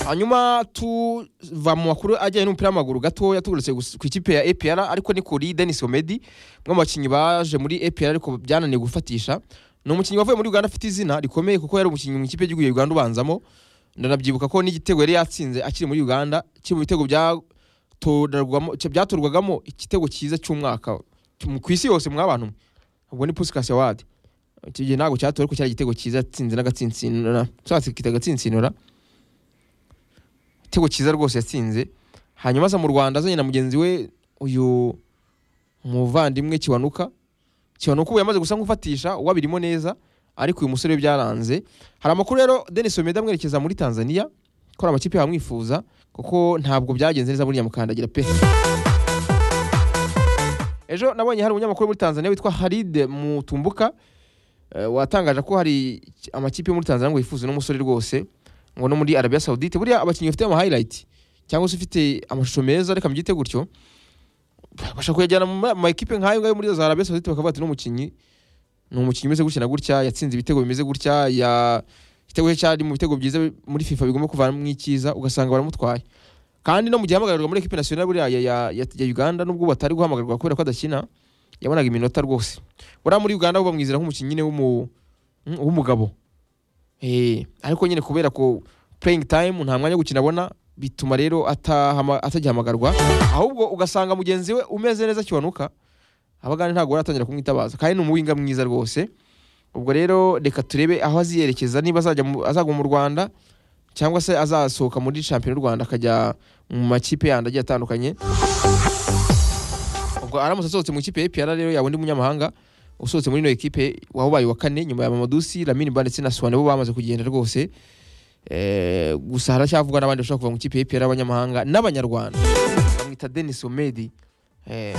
hanyuma tuva mu makuru ajyanye n'umupira w'amaguru gatoya tugarutse gusa ku ikipe ya APR ariko ni kuri Denis Omedi umwe mu bakinnyi baje muri APR ariko byananiye gufatisha ni umukinnyi wavuye muri Uganda afite izina rikomeye kuko yari umukinnyi mu ikipe y'igihugu ya Uganda ubanzamo ndanabyibuka ko n'igitego yari yatsinze akiri muri Uganda kiri mu bitego byatorwamo- byatorwagamo igitego cyiza cy'umwaka ku isi yose mwabantu mwe ubwo ni Puskas Award icyo gihe ntabwo cyatowe ariko cyari igitego cyiza yatsinze n'agatsinsinura cyatsikita agatsinsinura igitego cyiza rwose yatsinze hanyuma aza mu rwanda azanye na mugenzi we uyu muvandimwe kiwanuka kiwanuka ubu yamaze gusa nk'ufatisha uwabirimo neza ariko uyu musore we byaranze hari amakuru rero denis omeda amwerekeza muri tanzania ko hari amakipe yamwifuza kuko ntabwo byagenze neza buriya mukandagira pe ejo nabonye hari umunyamakuru muri tanzania witwa haride mutumbuka eh, watangaje ko hari amakipe yo muri tanzania ngo yifuze n'umusore rwose ngo no muri Arabia Saudite buriya abakinnyi bafite ama highlight cyangwa se ufite amashusho meza reka mbyite gutyo bashaka kuyajyana mu ma- ma ekipe nk'ayo ngayo muri za Arabia Saudite bakavuga ati ni umukinnyi ni umukinnyi umeze gutya na gutya yatsinze ibitego bimeze gutya ya igitego cye cyari mu bitego byiza muri FIFA bigomba kuvanamo icyiza ugasanga baramutwaye kandi no mu gihe hamagarirwa muri ekipe nationale buriya ya, ya, ya, ya Uganda nubwo batari guhamagarwa kubera ko adakina yabonaga iminota rwose buriya muri Uganda bo bamwizera nk'umukinnyi nyine w'umu- w'umugabo Eh, ariko nyine kubera ko playing time nta mwanya wo gukina abona bituma rero atahama- atagihamagarwa ahubwo ugasanga mugenzi we umeze neza kiwanuka abagande ntabwo baratangira kumwitabaza kandi ni umuwinga mwiza rwose ubwo rero reka turebe aho aziyerekeza niba azajya mu- azagwa mu Rwanda cyangwa se azasohoka muri champion y'u Rwanda akajya mu makipe yandi agiye atandukanye ubwo aramutse asohotse mu ikipe ya APR rero yaba undi munyamahanga usohotse muri ino ekipe wabaye uwa kane nyuma ya Mamadusi Lamine Ba ndetse na Suwane bo bamaze kugenda rwose Eh, gusa haracyavugwa n'abandi bashobora kuva mu ikipe ya APR y'abanyamahanga n'abanyarwanda bamwita Denis Omedi Eh,